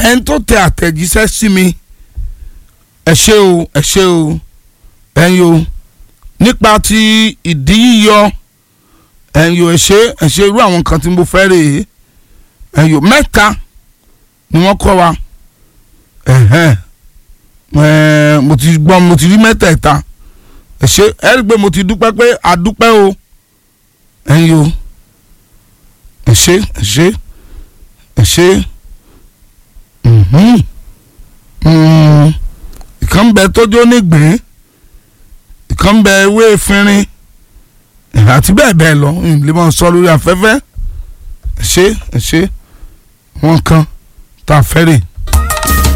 ẹni tó tẹ àtẹ̀jíṣẹ́ sí mi ẹ ṣé o ẹ ṣé o ẹ̀yin o nípa ti ìdí yíyọ ẹ̀yin o ẹ ṣé ẹ ṣé irú àwọn nǹkan tí mo fẹ́ rè é ẹ̀yin o mẹ́ta ni wọ́n kọ́ wa ẹ̀hẹ́n ẹ̀ẹ́ mo ti gbọ́ mo ti rí mẹ́tẹ̀ẹ̀ta ẹ ṣé ẹ rí i pé mo ti dúpẹ́ pé a dúpẹ́ o ẹ̀yin o ẹ ṣé ẹ ṣé ẹ ṣé mhm mm ìkan bẹ tójó nígbìn ìkan bẹ ewé efinrin àti bẹ́ẹ̀ bẹ́ẹ̀ lọ lè máa sọ lórí afẹ́fẹ́ ẹ ṣé ẹ ṣé wọn kan tá a fẹ́ rè